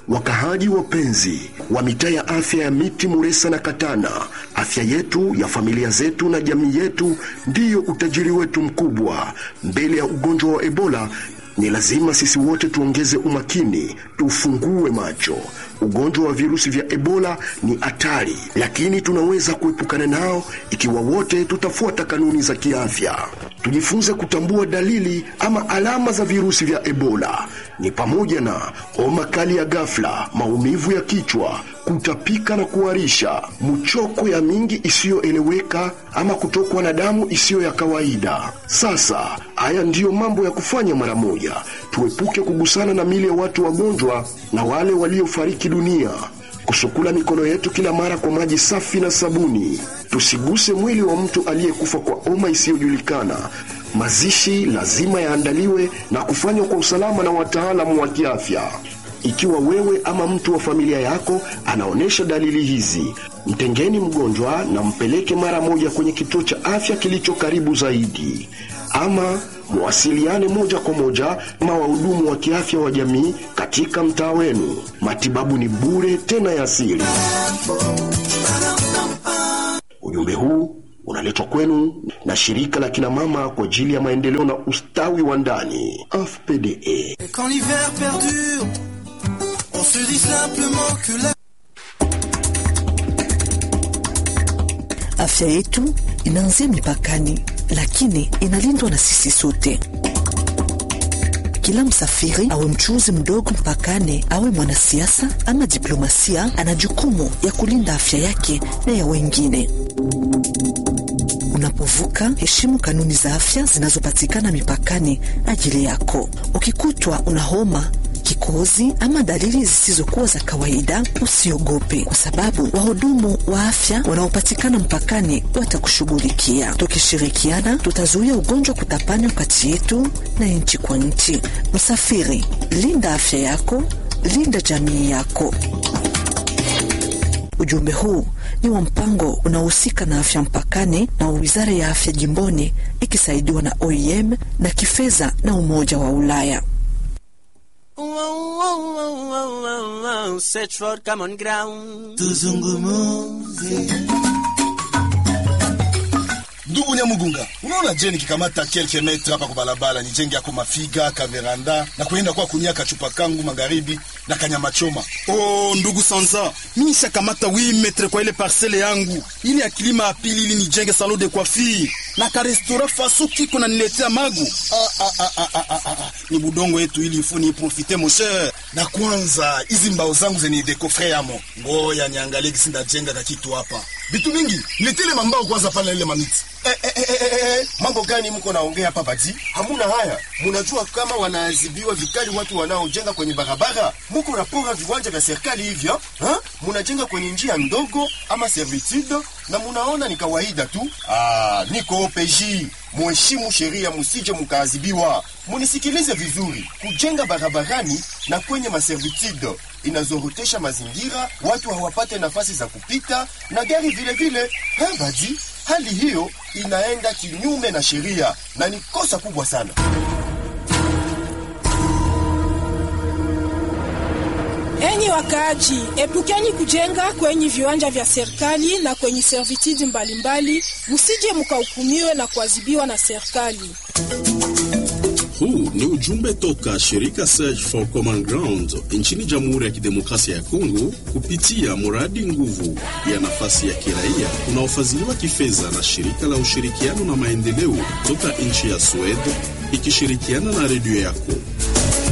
Wakahaji wapenzi wa mitaa ya afya ya Miti, Muresa na Katana, afya yetu ya familia zetu na jamii yetu ndiyo utajiri wetu mkubwa. Mbele ya ugonjwa wa Ebola ni lazima sisi wote tuongeze umakini, tufungue macho. Ugonjwa wa virusi vya Ebola ni hatari, lakini tunaweza kuepukana nao ikiwa wote tutafuata kanuni za kiafya. Tujifunze kutambua dalili ama alama za virusi vya Ebola ni pamoja na homa kali ya ghafla, maumivu ya kichwa, kutapika na kuharisha, mchoko ya mingi isiyoeleweka ama kutokwa na damu isiyo ya kawaida. Sasa haya ndiyo mambo ya kufanya mara moja. Tuepuke kugusana na mili ya watu wagonjwa na wale waliofariki dunia, kusukula mikono yetu kila mara kwa maji safi na sabuni, tusiguse mwili wa mtu aliyekufa kwa homa isiyojulikana. Mazishi lazima yaandaliwe na kufanywa kwa usalama na wataalamu wa kiafya. Ikiwa wewe ama mtu wa familia yako anaonyesha dalili hizi, mtengeni mgonjwa na mpeleke mara moja kwenye kituo cha afya kilicho karibu zaidi, ama muwasiliane moja kwa moja na wahudumu wa kiafya wa jamii katika mtaa wenu. Matibabu ni bure tena ya asili. Ujumbe huu unaletwa kwenu na shirika la kina mama kwa ajili ya maendeleo na ustawi wa ndani AFPDE. Et quand l'hiver perdure, on se dit simplement que la... Afya yetu inaanzia mipakani, lakini inalindwa na sisi sote. Kila msafiri awe mchuuzi mdogo mpakani, awe mwanasiasa ama diplomasia, ana jukumu ya kulinda afya yake na ya wengine. Unapovuka, heshimu kanuni za afya zinazopatikana mipakani ajili yako. Ukikutwa una homa kikohozi ama dalili zisizokuwa za kawaida, usiogope, kwa sababu wahudumu wa afya wanaopatikana mpakani watakushughulikia. Tukishirikiana, tutazuia ugonjwa kutapanywa kati yetu na nchi kwa nchi. Msafiri, linda afya yako, linda jamii yako. Ujumbe huu ni wa mpango unaohusika na afya mpakani na wizara ya afya jimboni ikisaidiwa na OIM na kifedha na Umoja wa Ulaya. Search for common ground. Tuzungumuze. ndugu Nyamugunga, unaona je, nikikamata kelke metre hapa kwa barabara nijenge yako mafiga kaveranda na kuenda kwa kunia kachupa kangu magharibi na kanyama choma. Oh, ndugu Sanza, mimi nishakamata 8 metre kwa ile parcele yangu ili ya kilima ya pili ili nijenge salon de coiffure na ka restaurant faso kiko na niletea magu. Ah, ah, ah, ah, ah, ah, ah. Ni budongo yetu ili ifu ni profite mon cher. Na kwanza hizi mbao zangu zenye dekofre yamo, ngoya niangalie kisi ndajenga kakitu hapa. Vitu mingi nitile mambao kwanza pale na ile mamiti Eh, eh, eh, eh, eh, mambo gani mko naongea hapa bati? Hamuna haya. Munajua kama wanaadhibiwa vikali watu wanaojenga kwenye barabara. Muko napora viwanja vya serikali hivyo, ha? Munajenga kwenye njia ndogo ama servitude na munaona ni kawaida tu. Ah, niko OPJ. Muheshimu sheria, musije mukaadhibiwa. Munisikilize vizuri. Kujenga barabarani na kwenye maservitude inazorotesha mazingira, watu hawapate nafasi za kupita na gari vile vile. Ha, badi hali hiyo inaenda kinyume na sheria na ni kosa kubwa sana. Enyi wakaaji, epukeni kujenga kwenye viwanja vya serikali na kwenye servitude mbalimbali, musije mukahukumiwe na kuadhibiwa na serikali. Huu ni ujumbe toka shirika Search for Common Ground nchini Jamhuri ya Kidemokrasia ya Kongo kupitia mradi nguvu ya nafasi ya kiraia unaofadhiliwa kifedha na shirika la ushirikiano na maendeleo toka nchi ya Sweden ikishirikiana na redio yako.